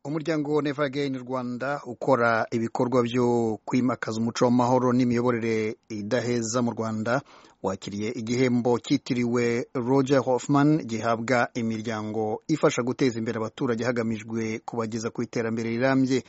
umuryango Never Again Rwanda ukora ibikorwa byo kwimakaza umuco w'amahoro n'imiyoborere idaheza mu Rwanda wakiriye igihembo cyitiriwe Roger Hoffman gihabwa imiryango ifasha guteza imbere abaturage hagamijwe kubageza ku iterambere rirambye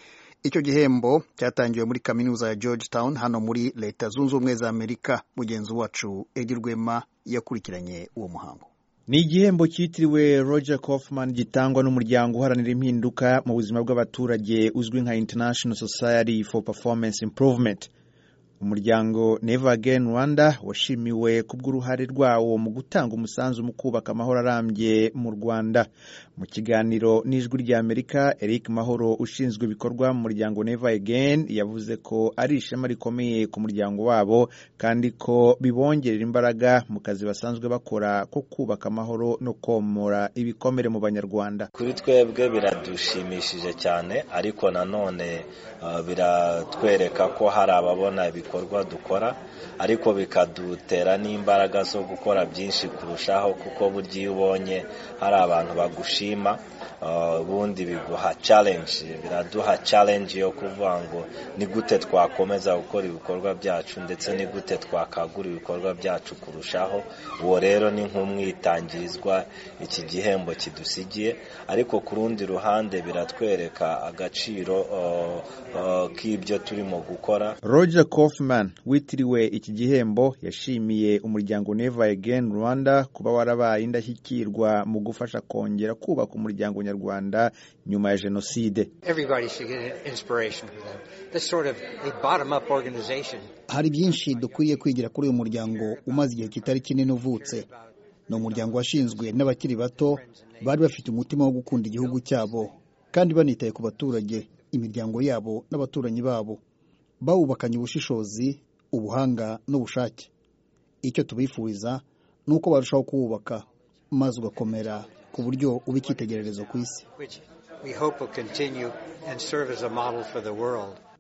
icyo gihembo cyatangiwe muri kaminuza ya George Town hano muri leta zunze ubumwe za Amerika mugenzi wacu Edi Rwema yakurikiranye uwo muhango ni igihembo cyitiriwe roger kaufman gitangwa n'umuryango uharanira impinduka mu buzima bw'abaturage uzwi nka international society for performance improvement umuryango never again rwanda washimiwe kubw'uruhare rwawo mu gutanga umusanzu mu kubaka amahoro arambye mu rwanda mu kiganiro n'ijwi rya amerika eric mahoro ushinzwe ibikorwa mu muryango never again yavuze ko ari ishema rikomeye ku muryango wabo kandi ko bibongerera imbaraga mu kazi basanzwe bakora ko kubaka amahoro no komora ibikomere mu banyarwanda kuri twebwe biradushimishije cyane ariko nanone uh, biratwereka ko hari ababona ibikorwa dukora ariko bikadutera n'imbaraga zo gukora byinshi kurushaho kuko burya iyo ubonye hari abantu bagushima ubundi uh, biguha challenge biraduha challenge yo kuvuga ngo ni gute twakomeza gukora ibikorwa byacu ndetse ni gute twakagura ibikorwa byacu kurushaho uwo rero ni nk'umwitangirizwa iki gihembo kidusigiye ariko ku rundi ruhande biratwereka agaciro uh, uh, k'ibyo turimo gukora roger kaufman witiriwe iki gihembo yashimiye umuryango never again rwanda kuba warabaye indashyikirwa mu gufasha kongera kubaka umuryango nyarwanda nyuma ya jenoside Sort of hari byinshi dukwiriye kwigira kuri uyu muryango umaze igihe kitari kinini uvutse ni umuryango washinzwe n'abakiri bato bari bafite umutima wo gukunda igihugu cyabo kandi banitaye ku baturage imiryango yabo n'abaturanyi babo bawubakanye ubushishozi ubuhanga n'ubushake icyo tubifuriza ni uko barushaho kuwubaka maze ugakomera ku buryo uba icyitegererezo ku isi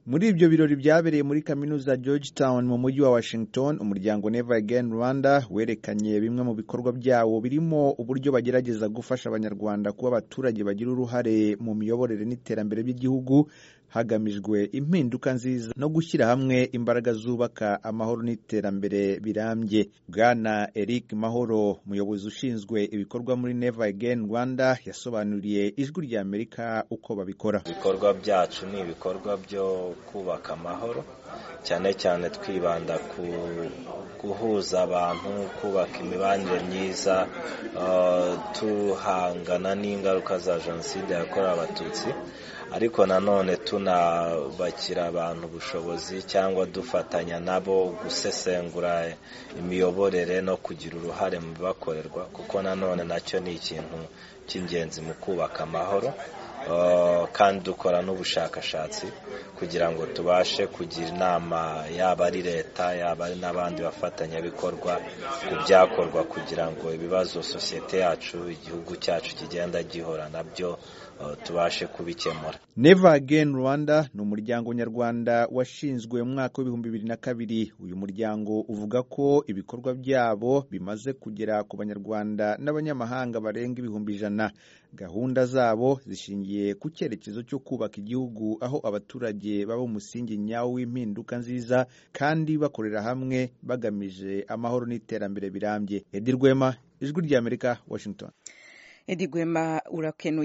muri ibyo birori byabereye muri kaminuza George Town mu mujyi wa Washington umuryango Never Again Rwanda werekanye bimwe mu bikorwa byawo birimo uburyo bagerageza gufasha abanyarwanda kuba abaturage bagira uruhare mu miyoborere n'iterambere by'igihugu hagamijwe impinduka nziza no gushyira hamwe imbaraga zubaka amahoro n'iterambere birambye bwana Eric Mahoro umuyobozi ushinzwe ibikorwa muri Never Again Rwanda yasobanuriye ijwi rya Amerika uko babikora ibikorwa byacu ni ibikorwa byo kubaka amahoro cyane cyane twibanda ku guhuza abantu kubaka imibanire myiza tuhangana n'ingaruka za jenoside yakorewe abatutsi ariko nanone tunabakira abantu ubushobozi cyangwa dufatanya nabo gusesengura imiyoborere no kugira uruhare mu bibakorerwa kuko nanone nacyo ni ikintu cy'ingenzi mu kubaka amahoro kandi dukora n'ubushakashatsi kugira ngo tubashe kugira inama yaba ari leta yaba ari n'abandi bafatanyabikorwa ku byakorwa kugira ngo ibibazo sosiyete yacu igihugu cyacu kigenda gihora nabyo tubashe kubikemura Never Again Rwanda ni umuryango nyarwanda washinzwe mu mwaka w'ibihumbi bibiri na kabiri uyu muryango uvuga ko ibikorwa byabo bimaze kugera ku banyarwanda n'abanyamahanga barenga ibihumbi ijana gahunda zabo zishingiye ku cyerekezo cyo kubaka igihugu aho abaturage baba umusingi nyawo w'impinduka nziza kandi bakorera hamwe bagamije amahoro n'iterambere birambye Edi Rwema ijwi ry'Amerika Washington Edi Rwema urakenuye